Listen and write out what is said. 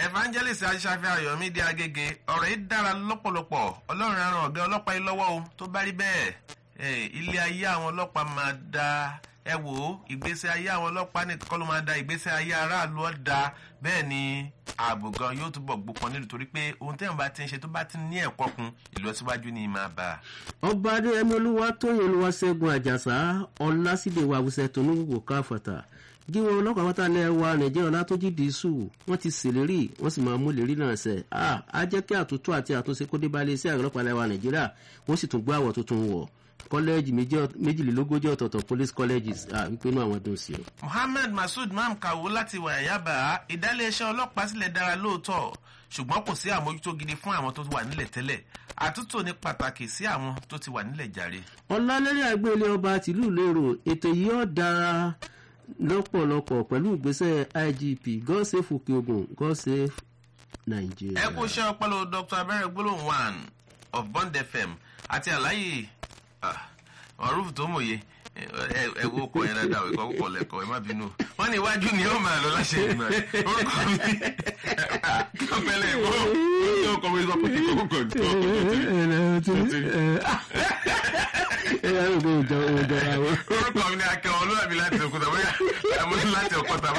evangelist aṣáfẹ́ ayọ̀mídé agége ọ̀rọ̀ yìí dára lọ́pọ̀lọpọ̀ ọlọ́run aràn ọ̀gá ọlọ́pàá yìí lọ́wọ́ o tó bá rí bẹ́ẹ̀ ilé ayé àwọn ọlọ́pàá máa da ẹ wò ó ìgbésí ayé àwọn ọlọ́pàá nìkan kọ́ ló máa da ìgbésí ayé aráàlú ọ̀dà bẹ́ẹ̀ ni ààbò gan yóò túbọ̀ gbópọn nílùú torí pé ohun tẹ́yìn bá ti ń ṣe tó bá ti ní ẹ̀kọ́ kun ìlọsíwájú ni máa bá a. ọba adéyẹmí olúwa tóyìn olúwaṣẹ́gun àjàsá ọlásídẹ̀ wàwùsẹ̀ tó ní wò káfọ̀tà gíwọn ọlọ́pàá pátá lẹ́ wa nàìjíríà ọlátọ́jú dìísù wọ́n ti ṣèlérí wọ́n sì máa mú lérí náà ṣẹ á jẹ́ kí àtúntò àti àtúnṣe kó dé balẹ̀ sí àgbẹ̀lọpàá lẹ́ wa nàìjíríà wọ́n sì tún gbọ́ àwọ̀ tuntun wọ̀ kọ́lẹ́ẹ̀jì méjìlélógójì ọ̀tọ̀ọ̀tọ̀ police colleges wípé inú àwọn dùn sí o. muhammed masood mam kawo láti wàyábà ìdálẹ́ṣẹ́ ọlọ́pàá sílẹ̀ dára lóòótọ́ ṣùgbọ́n kò sí àmójútó gidi fún àwọn tó wà nílẹ̀ tẹ́lẹ̀ àtúntò ní pàtàkì sí àwọn tó ti wà nílẹ̀ jàre. ọ̀làlẹ́rẹ́ àgbélé ọba tìlú lérò ètò yìí ó dára lọ́pọ̀lọpọ̀ pẹ̀lú ìgbésẹ̀ igp god save òkè ogun god save nigeria. ẹ kú iṣẹ́ ọpọlọ dr abẹ́rẹ́ gbólóhùn one of bond fm àti àlàyé ọ̀rùf tó mòye ẹ wo ọkọ yẹn dáadáa ìkọ́ púpọ̀ lẹ́kọ̀ọ́ ẹ má bínú wọ́n ní iwájú ni ó máa lọ láṣẹ ìgbà orúkọ mi kápẹ́lẹ̀ ìbò ó kọ́ mi sọ pé kí kókó kò tó orúkọ mi ni akẹ́wọ̀n olúwàbí láti òkúta bóyá láti òkúta